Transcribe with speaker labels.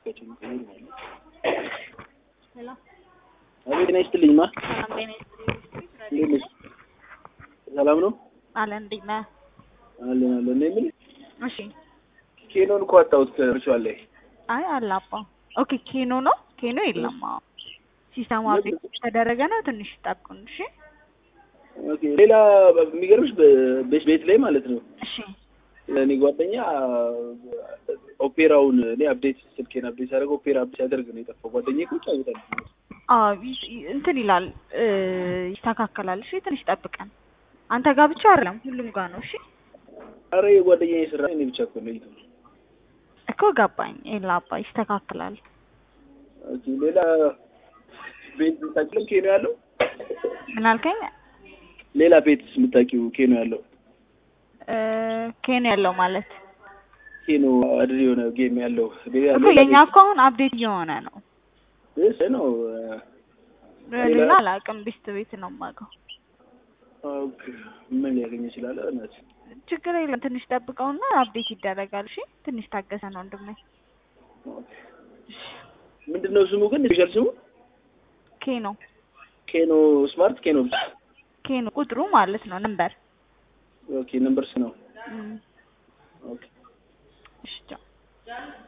Speaker 1: ሄሎ
Speaker 2: አቤት ጤና ይስጥልኝ ማ
Speaker 1: ሰላም ጤና ይስጥልኝ።
Speaker 2: እንዴት ነሽ? ሰላም ነው
Speaker 1: አለ እንዴት ነህ?
Speaker 2: አለን አለን። እኔ የምልህ
Speaker 1: እሺ
Speaker 2: ኬኖን እኮ አጣሁት ከርቹዋል ላይ
Speaker 1: አይ አለ አባ ኦኬ ኬኖ ነው ኬኖ የለም አዎ ሲስተሙ አፕዴት ተደረገ ነው ትንሽ ጠብቁን እሺ
Speaker 2: ኦኬ። ሌላ የሚገርምሽ በ- ቤት ላይ ማለት ነው
Speaker 1: እሺ
Speaker 2: እኔ ጓደኛ ኦፔራውን እኔ አፕዴት ስልኬን አፕዴት ሲያደርግ ኦፔራ አፕዴት ሲያደርግ ነው የጠፋው። ጓደኛ እኮ ይጫወታል።
Speaker 1: አዎ ይ- ይ- እንትን ይላል እ ይስተካከላል እሺ ትንሽ ጠብቀን አንተ ጋር ብቻ አይደለም ሁሉም ጋር ነው እሺ
Speaker 2: አረ የጓደኛ የስራ እኔ ብቻ እኮ ነው ይተው።
Speaker 1: እኮ ገባኝ የላ አባ ይስተካከላል
Speaker 2: ኦኬ። ሌላ ቤት የምታውቂው ኬኖ ያለው
Speaker 1: ምን አልከኝ
Speaker 2: ሌላ ቤትስ የምታውቂው ኬኖ ያለው
Speaker 1: እ ኬኖ ያለው ማለት
Speaker 2: ኬኖ አድር የሆነ ጌም ያለው ቤት
Speaker 1: እኮ
Speaker 2: ያለው
Speaker 1: የኛ እኮ አሁን አፕዴት እየሆነ ነው
Speaker 2: እሱ ነው።
Speaker 1: ሌላ አላውቅም ቤስት ቤት ነው የማውቀው
Speaker 2: ኦኬ። ምን ሊያገኝ ይችላል? እናት
Speaker 1: ችግር የለም ትንሽ ጠብቀውና አፕዴት ይደረጋል እሺ ትንሽ ታገሰ ነው ወንድሜ
Speaker 2: ምንድን ነው ስሙ ግን ስፔሻል ስሙ
Speaker 1: ኬኖ
Speaker 2: ኬኖ ስማርት ኬኖ ብቻ
Speaker 1: ኬኖ ቁጥሩ ማለት ነው ነምበር
Speaker 2: ኦኬ ነምበርስ ነው
Speaker 1: እም፣
Speaker 2: ኦኬ
Speaker 1: እሺ ቻው